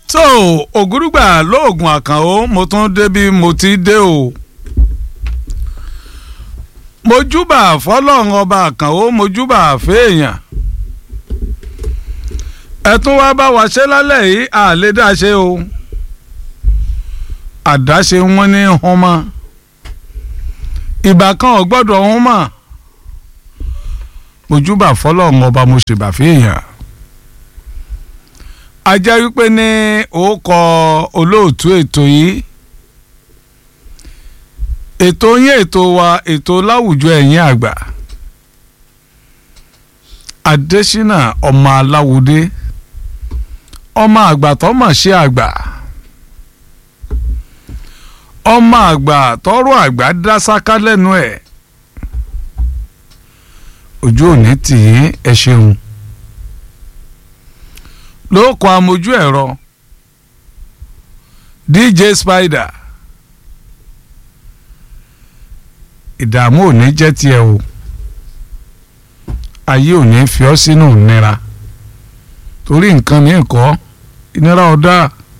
so ògúrúgbà lóògùn àkànó mo tún dé bí mo ti dé o mojúbà fọlọ́run ọba àkànó mojúbà fèèyàn ẹ tún wá bá wa ṣe lálẹ́ yìí àlédáṣe o àdáṣe wọn ní hàn ìbá kan ò gbọ́dọ̀ hàn mọ́ mojúbà fọlọ́run ọba mo ṣèbà fèèyàn a jẹ́ wípé ní òkọ olóòtú ètò yìí ètò yín ètò wa ètò láwùjọ ẹ̀yìn àgbà Adésínà ọmọ aláwùdé ọmọ àgbà tó mọ̀ ṣe àgbà ọmọ àgbà tọrọ àgbà dá sáká lẹ́nu ẹ̀ ojú òní tì í ẹ ṣeun ló kọ amójú ẹ̀rọ DJ Spider ìdààmú ò ní jẹ́ tiẹ̀ o ayé ò ní fi ọ́ sínú ìnira torí nǹkan mi kọ́ ìnira ọ̀dà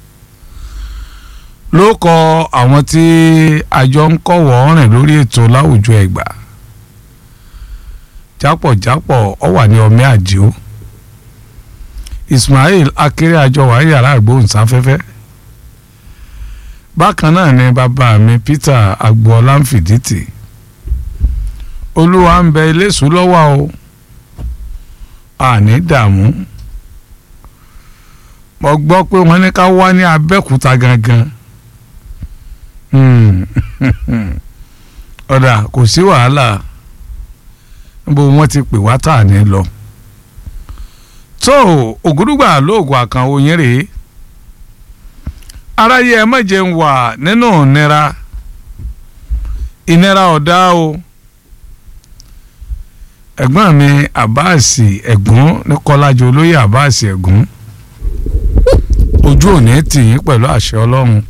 ló kọ àwọn tí àjọ ń kọ̀wọ́ rìn lórí ètò láwùjọ ẹ̀gbà jápọ̀jápọ̀ ọ wà ní ọmọ àdìo Ismail akéré àjọ wà yàrá àgbóhùnsáfẹ́fẹ́ bákan náà ni bàbá mi Peter agboola ń fìdítì olúwa ń bẹ iléṣù lọ́wọ́ o àní dààmú mo gbọ́ pé wọ́n ní ká wá ní abẹ́òkúta gangan ọ̀dà kò sí wàhálà níbo wọ́n ti pè wá tà ní lọ tó ògúdùgbà lóògùn àkànwò yín rèé aráyé ẹ má jẹun wà nínú ìnira ìnira ọ̀dá o ẹ̀gbọ́n mi àbáàsì ẹ̀gún ní kọ́lájọ olóyè àbáàsì ẹ̀gún ojú òní tì yín pẹ̀lú àṣẹ ọlọ́run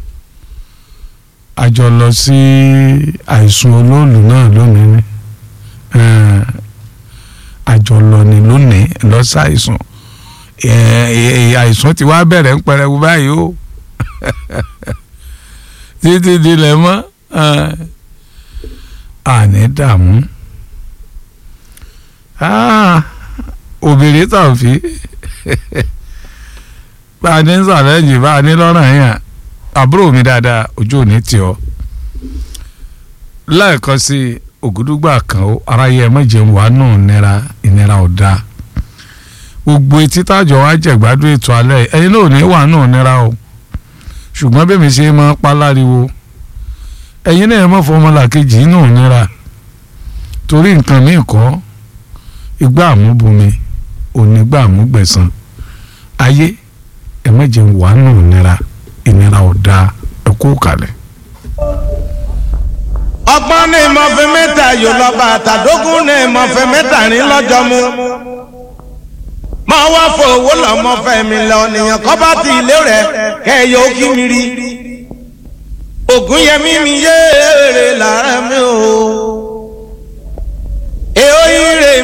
a jọ lọ sí àìsùn olóòlù náà lónìí ni àjọ lọ ní lónìí lọ sí àìsùn àìsùn ti wá bẹ̀rẹ̀ ń pẹrẹwu báyìí o títí dilẹ̀ mọ́ àní dààmú obìnrin tàn fi bá a ní sàlẹ́jì bá a ní lọ́rùn yẹn àbúrò mi dáadáa ojú òní tì ọ́ lẹ́ẹ̀kan sí ògúdúgbà kan ó aráyé ẹ mọ̀jẹ̀ wà nù nira ìnira ọ̀dà gbogbo etí tájọ wa jẹ̀gbádùn ètò alẹ́ ẹ̀yin náà ò ní wà nù nira o ṣùgbọ́n bẹ́ẹ̀ mi ṣe máa pa láriwo ẹ̀yin náà ẹ mọ̀ fọmọlàkejì nù nira torí nǹkan míì kọ́ igbá àmúbomi onígbà àmúgbẹ̀san ayé ẹ mọ̀jẹ̀ wà nù nira ìnira ọ̀dà ẹ kú kalẹ̀. ọgbọ́n ní ìmọ̀fẹ́ mẹ́ta yóò lọ bá àtàdógún ní ìmọ̀fẹ́ mẹ́ta ní lọ́jọ́ mu. máa wá fowó lọ́mọ́fẹ́ mi lọ nìyẹn kọ́ bá ti ilé rẹ̀ kẹ́yọ̀ ó kí mi rí. ògùn yẹmí mi yéèrè lára mi o. èó ire